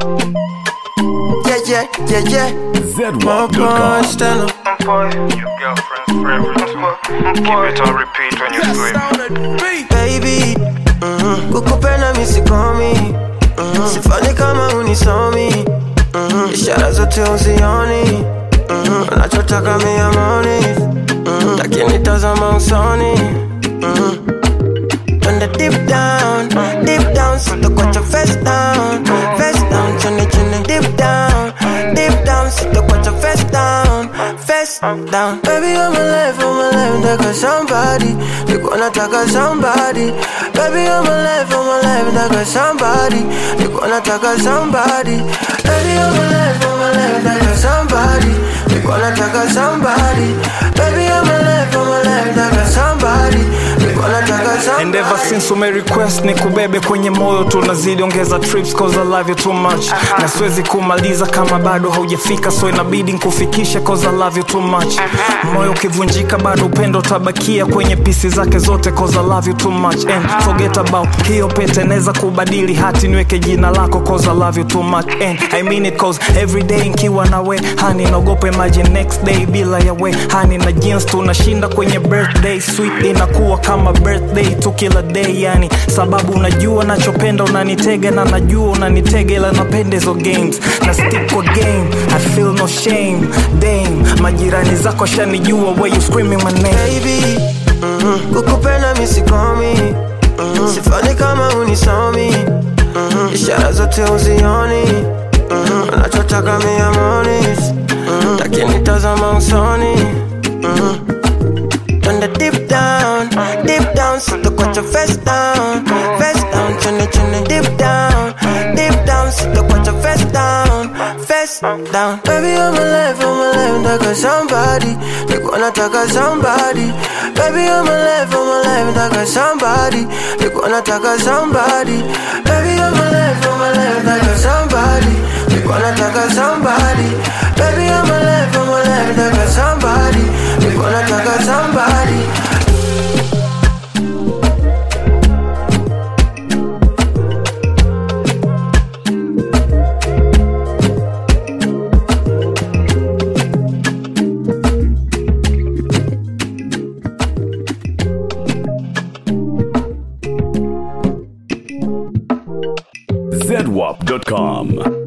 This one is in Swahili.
Yeah, yeah, yeah, yeah. My boy, ZWAP.com. Stella. Your girlfriend's favorite too. Keep it on repeat when you scream. Baby, mhm. kukupenda misikomi mhm. sifanye kama unisomi mhm. ishara zote uzioni mhm. unachotaka miamoni mhm. lakini tazama usoni mhm. Twende deep down, deep down, sitakuacha face down, face down, chini chini, deep down, deep down, sitakuacha face down, face down. Baby, I'm alive, I'm alive, nataka somebody, niko nataka somebody. Baby, I'm alive, I'm alive, nataka somebody, niko nataka somebody. Baby, I'm alive, I'm alive, nataka somebody, niko nataka somebody. Baby, I'm alive, I'm alive, nataka somebody, niko nataka somebody. And ever since ume request ni kubebe kwenye moyo tunazidi ongeza trips cause I love you too much na siwezi kumaliza kama bado haujafika so inabidi nkufikishe cause I love you too much moyo ukivunjika bado upendo utabakia kwenye pisi zake zote cause I love you too much and forget about hiyo pete naweza kubadili hati niweke jina lako cause I love you too much and I mean it cause every day nkiwa nawe hani naogopa imagine next day bila yawe hani na jeans tunashinda kwenye birthday sweet inakuwa kama birthday tu kila day yani sababu unajua nachopenda unanitega na najua unanitega ila napenda hizo games na stick kwa game I feel no shame dame majirani zako shanijua where you screaming my name baby mhm. kukupenda misikomi mhm. sifani kama unisomi mhm. ishara zote uzioni mhm. unachotaka miamoni mhm. lakini tazama usoni mhm. Twende deep down, deep down, sitakuacha face down, face down, chini chini, deep down, deep down, sitakuacha face down, face down. Baby, I'm alive, I'm alive, nataka somebody, niko nataka somebody. Baby, I'm alive, I'm alive, nataka somebody, niko nataka somebody. Baby, I'm alive, I'm alive, nataka somebody, niko nataka somebody. Baby, I'm alive, I'm alive, nataka somebody, niko nataka somebody. ZWAP.com.